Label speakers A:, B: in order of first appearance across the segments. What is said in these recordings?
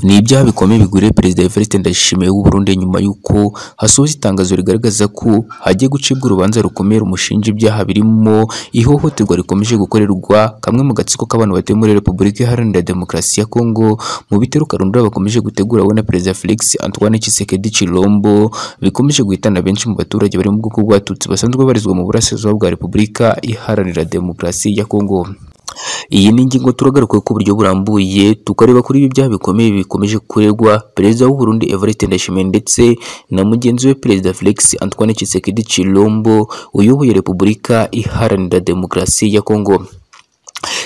A: Ni ibyaha bikomeye bigwiriye Perezida Evariste Ndayishimiye w'u Burundi nyuma y'uko hasohotse itangazo rigaragaza ko hagiye gucibwa urubanza rukomeye rumushinja ibyaha birimo ihohoterwa rikomeje gukorerwa kamwe mu gatsiko k'abantu batuye muri Repubulika Iharanira Demokarasi ya Kongo mu bitero karundura bakomeje gutegura we na Perezida Felix Antoine Tshisekedi Chilombo bikomeje guhitana benshi mu baturage bari mu bwoko bw'abatutsi basanzwe barizwa mu burasirazuba bwa Repubulika Iharanira Demokarasi ya Kongo iyi ni ingingo turagaruka ku buryo burambuye tukareba kuri ibi byaha bikomeye bikomeje kuregwa perezida w'u Burundi Evariste Ndayishimiye ndetse na mugenzi we perezida Felix Antoine Tshisekedi Chilombo uyoboye Repubulika Iharanira Demokarasi ya Kongo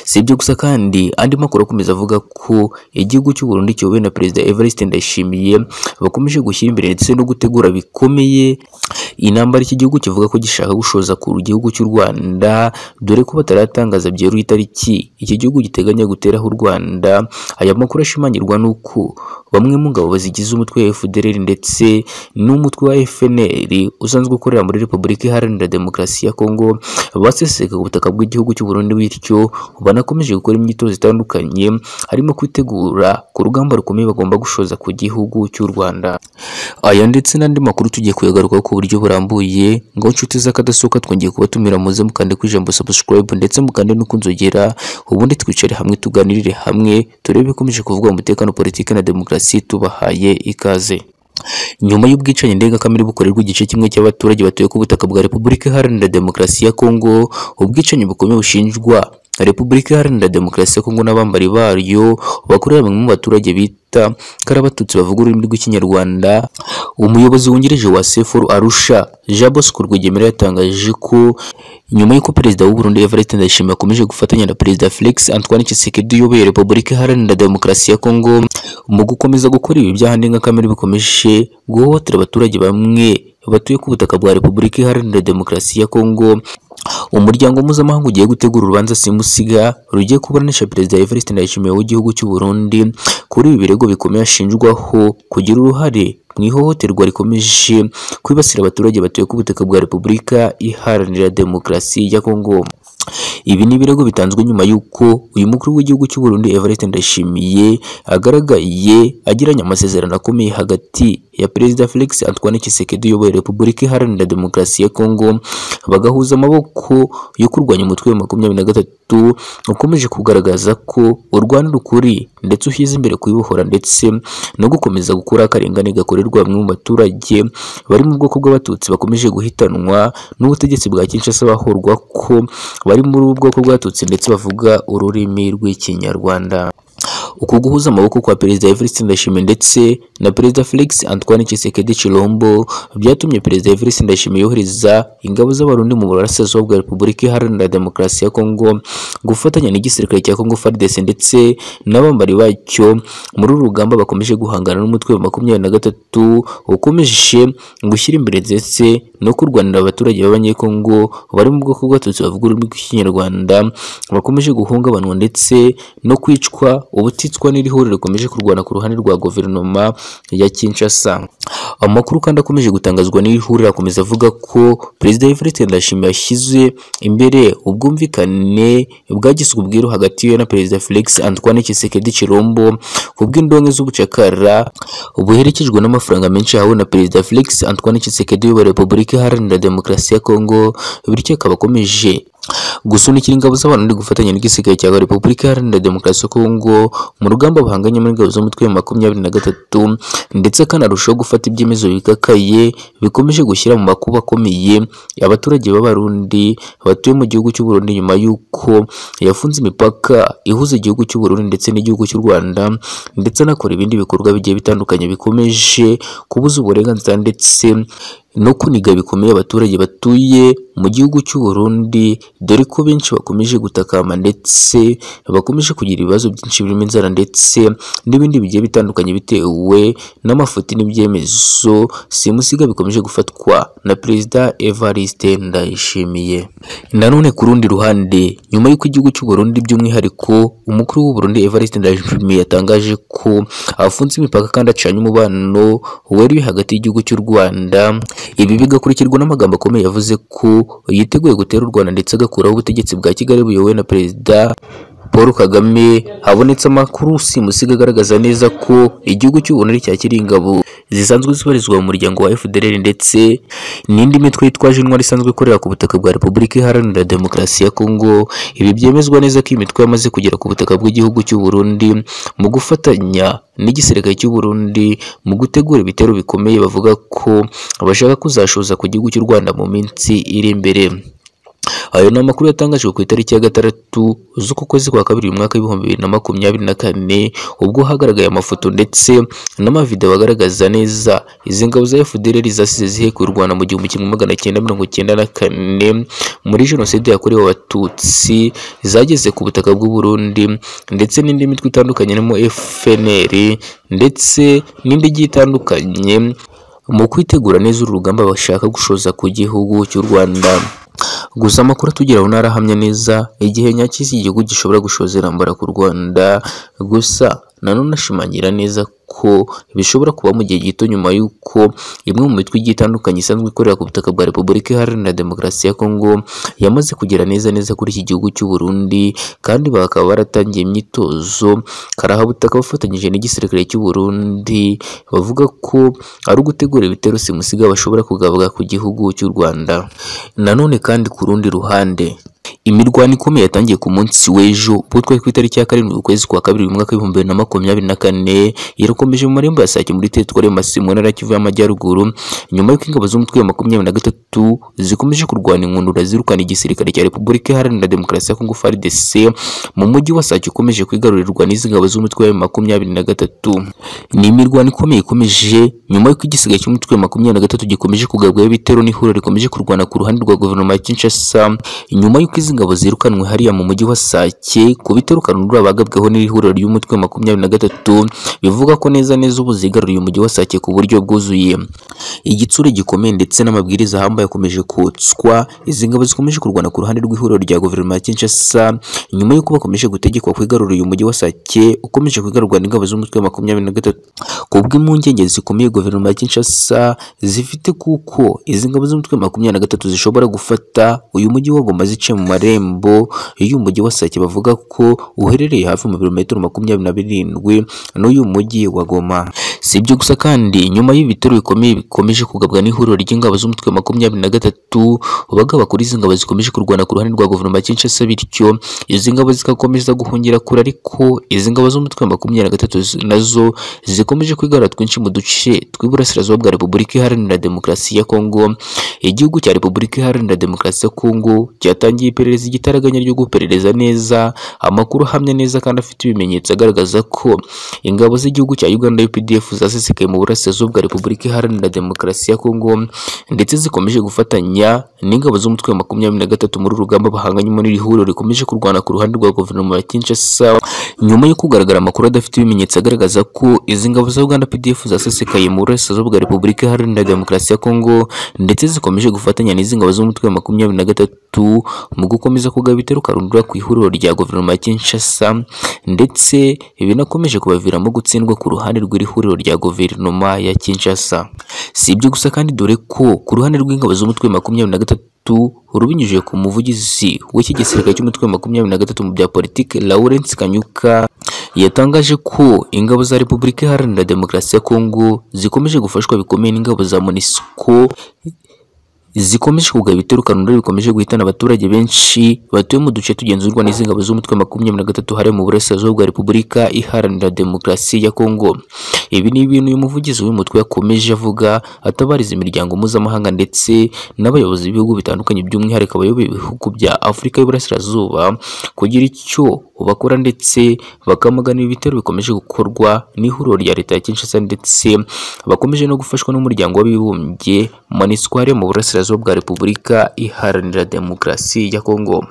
A: si ibyo gusa kandi andi makuru akomeza avuga ko igihugu cy'u Burundi kiyobowe na perezida Evariste Ndayishimiye bakomeje gushyira imbere ndetse no gutegura bikomeye intambara iki gihugu kivuga ko gishaka gushoza ku gihugu cy'u Rwanda dore ko bataratangaza byeruye itariki iki gihugu giteganya guteraho u Rwanda aya makuru ashimangirwa n'uko bamwe mu ngabo zigize umutwe wa FDLR ndetse n'umutwe wa FNL usanzwe ukorera muri Repubulika Iharanira Demokarasi ya Kongo baseseka ku butaka bw'igihugu cy'u Burundi bityo banakomeje gukora imyitozo itandukanye harimo kwitegura ku rugamba rukomeye bagomba gushoza ku gihugu cy'u Rwanda aya ndetse n'andi makuru tugiye kuyagarukaho ku buryo burambuye ngo inshuti z'akadasohoka twongeye kubatumira muze mukande ku ijambo subscribe ndetse mukande no kunzogera ubundi twicare hamwe tuganirire hamwe turebe ibikomeje kuvuga umutekano politiki na demokarasi tubahaye ikaze nyuma y'ubwicanyi ndengakamere bukorerwa igice kimwe cy'abaturage batuye ku butaka bwa Repubulika Iharanira Demokarasi ya Kongo ubwicanyi bukomeye bushinjwa Repubulika Iharanira Demokarasi ya Kongo n'abambari bayo bakorera bamwe mu baturage bita kari abatutsi bavuga ururimi rw'ikinyarwanda umuyobozi wungirije wa sefuru arusha jean bosco rwigema yatangaje ko nyuma y'uko perezida w'u Burundi Evariste Ndayishimiye akomeje gufatanya na perezida Felix Antoine Tshisekedi uyoboye Repubulika Iharanira Demokarasi ya Kongo mu gukomeza gukora ibi byaha ndengakamere bikomeje guhohotera abaturage bamwe batuye ku butaka bwa Repubulika Iharanira Demokarasi ya Kongo umuryango mpuzamahanga ugiye gutegura urubanza simusiga rugiye kuburanisha perezida Evariste Ndayishimiye w'igihugu cy'u Burundi kuri ibi birego bikomeye ashinjwaho kugira uruhare mu ihohoterwa rikomeje kwibasira abaturage batuye ku butaka bwa Repubulika Iharanira Demokarasi ya Kongo ibi ni ibirego bitanzwe nyuma y'uko uyu mukuru w'igihugu cy'u Burundi Evariste Ndayishimiye agaragaye agiranye amasezerano akomeye hagati ya Perezida Felix Antoine Tshisekedi uyoboye Repubulika Iharanira Demokarasi ya Kongo bagahuza amaboko yo kurwanya umutwe wa makumyabiri na gatatu ukomeje kugaragaza ko urwana ukuri ndetse ushyize imbere kuyibohora ndetse no gukomeza gukura akarengane gakorerwa bamwe mu baturage bari mu bwoko bw'abatutsi bakomeje guhitanwa n'ubutegetsi bwa Kinshasa bahorwa ko bari muri ubu bwoko bw'abatutsi ndetse bavuga ururimi rw'ikinyarwanda uku guhuza amaboko kwa perezida Evariste Ndayishimiye ndetse na perezida Felix Antoine Tshisekedi Chilombo byatumye perezida Evariste Ndayishimiye yohereza ingabo z'abarundi mu burasirazuba bwa Repubulika Iharanira Demokarasi ya Kongo gufatanya n'igisirikare cya Kongo FARDC ndetse n'abambari bacyo muri uru rugamba bakomeje guhangana n'umutwe wa makumyabiri na gatatu ukomeje gushyira imbere ndetse no kurwanira abaturage b'abanyekongo bari mu bwoko bw'abatutsi bavuga ururimi rw'ikinyarwanda bakomeje guhungabanwa ndetse no kwicwa ubutitswa n'iri huriro rikomeje kurwana ku ruhande rwa guverinoma ya Kinshasa amakuru kandi akomeje gutangazwa n'iri huriro akomeza avuga ko perezida Evariste Ndayishimiye yashyize imbere ubwumvikane bwagiswe ubwiru hagati ye na perezida Felix Antoine Tshisekedi Chilombo ku bw'indonke z'ubucakara buherekejwe n'amafaranga menshi yahawe na perezida Felix Antoine Tshisekedi wa Repubulika Iharanira Demokarasi ya Kongo bityo akaba akomeje gusunikira ingabo z'abarundi gufatanya n'igisirikare cya Repubulika Iharanira Demokarasi ya Kongo mu rugamba bahanganye muri ingabo z'umutwe wa makumyabiri na gatatu ndetse akanarushaho gufata ibyemezo bikakaye bikomeje gushyira mu makuba akomeye abaturage b'abarundi batuye mu gihugu cy'u Burundi nyuma y'uko yafunze imipaka ihuza igihugu cy'u Burundi ndetse n'igihugu cy'u Rwanda ndetse anakora ibindi bikorwa bigiye bitandukanye bikomeje kubuza uburenganzira ndetse no kuniga bikomeye abaturage batuye mu gihugu cy'u Burundi dore ko benshi bakomeje gutakama ndetse bakomeje kugira ibibazo byinshi birimo inzara ndetse n'ibindi bigiye bitandukanye bitewe n'amafuti n'ibyemezo simusiga bikomeje gufatwa na perezida Evariste Ndayishimiye nanone ku rundi ruhande nyuma y'uko igihugu cy'u Burundi by'umwihariko umukuru w'u Burundi Evariste Ndayishimiye yatangaje ko afunze imipaka kandi acanye umubano wari hagati y'igihugu cy'u Rwanda ibi bigakurikirwa n'amagambo akomeye yavuze ko yiteguye gutera u Rwanda ndetse agakuraho ubutegetsi bwa Kigali buyobowe na perezida Paul Kagame habonetse amakuru simusiga agaragaza neza ko igihugu cy'u Burundi cyakira ingabo zisanzwe zibarizwa mu muryango wa FDLR ndetse n'indi mitwe yitwaje intwari isanzwe ikorera ku butaka bwa Repubulika Iharanira Demokarasi ya Kongo ibi byemezwa neza ko iyi mitwe yamaze kugera ku butaka bw'igihugu cy'u Burundi mu gufatanya n'igisirikare cy'u Burundi mu gutegura ibitero bikomeye bavuga ko bashaka kuzashoza ku gihugu cy'u Rwanda mu minsi iri imbere ayo ni amakuru yatangajwe ku itariki ya gatandatu z'uku kwezi kwa kabiri mu mwaka w'ibihumbi bibiri na makumyabiri na kane ubwo hagaragaye amafoto ndetse n'amavideo agaragaza neza izi ngabo za FDLR zasize zihekuye u Rwanda mu gihumbi kimwe magana cyenda mirongo cyenda na kane muri jenoside yakorewe abatutsi zageze ku butaka bw'u Burundi ndetse n'indi mitwe itandukanye irimo FNL ndetse n'indi igiye itandukanye mu kwitegura neza uru rugamba bashaka gushoza ku gihugu cy'u Rwanda gusa amakuru atugeraho ntarahamya neza igihe nyacyo iki gihugu gishobora gushoza intambara ku Rwanda gusa nanone ashimangira neza ko bishobora kuba mu gihe gito nyuma y'uko imwe mu mitwe igiye itandukanye isanzwe ikorera ku butaka bwa Repubulika Iharanira Demokarasi ya Kongo yamaze kugera neza neza kuri iki gihugu cy'u Burundi kandi bakaba baratangiye imyitozo karahabutaka bafatanyije n'igisirikare cy'u Burundi bavuga ko ari ugutegura ibitero simusiga bashobora kugabuka ku gihugu cy'u Rwanda nanone kandi ku rundi ruhande imirwano ikomeye yatangiye ku munsi w'ejo ubwo twari ku itariki ya karindwi ukwezi kwa kabiri mu mwaka w'ibihumbi bibiri na makumyabiri na kane irakomeje mu marembo ya sake muri teritwari ya masimu ntara ya kivu y'amajyaruguru nyuma y'uko ingabo z'umutwe wa makumyabiri na gatatu zikomeje kurwana inkundura zirukana igisirikare cya repubulika iharanira demokarasi ya kongo frdc mu mujyi wa sake ukomeje kwigarurirwa n'izi ngabo z'umutwe wa makumyabiri na gatatu ni imirwano ikomeye ikomeje nyuma y'uko igisigaye cy'umutwe wa makumyabiri na gatatu gikomeje kugabwaho ibitero n'ihuriro rikomeje kurwana ku ruhande rwa guverinoma ya kinshasa nyuma y'uko izi ngabo zirukanwe hariya mu mujyi wa Sake ku bitero Kanundura bagabweho n'ihuriro ry'umutwe wa makumyabiri na gatatu bivuga ko neza neza ubu zigaruriye umujyi wa Sake ku buryo bwuzuye igitsure gikomeye ndetse n'amabwiriza ahambaye akomeje kotswa izi ngabo zikomeje kurwana ku ruhande rw'ihuriro rya guverinoma ya Kinshasa nyuma y'uko bakomeje gutegekwa kwigarurira uyu mujyi wa Sake ukomeje kwigarurwa n'ingabo z'umutwe wa makumyabiri na gatatu kubw'impungenge zikomeye guverinoma ya Kinshasa zifite kuko izi ngabo z'umutwe wa makumyabiri na gatatu zishobora gufata uyu mujyi wa Goma zice mu marembo y'umujyi wa Sake bavuga ko uherereye hafi mu birometero makumyabiri na birindwi n'uyu mujyi wa Goma si ibyo gusa kandi nyuma y'ibitero bikomeye bikomeje kugabwa n'ihuriro ry'ingabo z'umutwe wa makumyabiri na gatatu bagaba kuri izi ngabo zikomeje kurwana ku ruhande rwa guverinoma ya Kinshasa bityo izi ngabo zigakomeza guhungira kure ariko izi ngabo z'umutwe wa makumyabiri na gatatu zi- nazo zikomeje kwigarura twinshi mu duce tw'iburasirazuba bwa Repubulika Iharanira Demokarasi ya Kongo igihugu cya Repubulika Iharanira Demokarasi ya Kongo cyatangiye iperereza igitaraganya ryo guperereza neza amakuru ahamya neza kandi afite ibimenyetso agaragaza ko ingabo z'igihugu cya Uganda UPDF zasesekaye mu burasirazuba bwa Repubulika Iharanira Demokarasi ya Kongo ndetse zikomeje gufatanya n'ingabo z'umutwe wa makumyabiri na gatatu muri uru rugamba bahanganye muri iri huriro rikomeje kurwana ku ruhande rwa guverinoma ya Kinshasa nyuma yo kugaragara amakuru adafite ibimenyetso agaragaza ko izi ngabo za Uganda PDF zasesekaye mu burasirazuba bwa Repubulika Iharanira Demokarasi ya Kongo ndetse zikomeje gufatanya n'izi ngabo z'umutwe wa makumyabiri na gatatu mu gukomeza kugaba ibitero karundura ku ihuriro rya guverinoma ya Kinshasa ndetse binakomeje kubaviramo gutsindwa ku ruhande rw'iri huriro rya guverinoma ya Kinshasa si ibyo gusa kandi dore ko ku ruhande rw'ingabo z'umutwe wa makumyabiri na gatatu rubinyujije ku muvugizi w'iki gisirikare cy'umutwe wa makumyabiri na gatatu mu bya politiki Lawrence Kanyuka yatangaje ko ingabo za Repubulika Iharanira Demokarasi ya Kongo zikomeje gufashwa bikomeye n'ingabo za MONUSCO zikomeje kugaba ibitero kanunda bikomeje guhitana abaturage benshi batuye mu duce tugenzurwa n'izi ngabo z'umutwe wa makumyabiri na gatatu hariya mu burasirazuba bwa Repubulika Iharanira Demokarasi ya Kongo ibi ni ibintu uyu muvugizi w'umutwe yakomeje avuga atabariza imiryango mpuzamahanga ndetse n'abayobozi b'ibihugu bitandukanye by'umwihariko abayoboye ibihugu bya Afurika y'Iburasirazuba kugira icyo bakora ndetse bakamagana ibi bitero bikomeje gukorwa n'ihuriro rya leta ya Kinshasa ndetse bakomeje no gufashwa n'umuryango w'abibumbye MONUSCO hariya mu burasirazuba bwa Repubulika Iharanira Demokarasi ya Kongo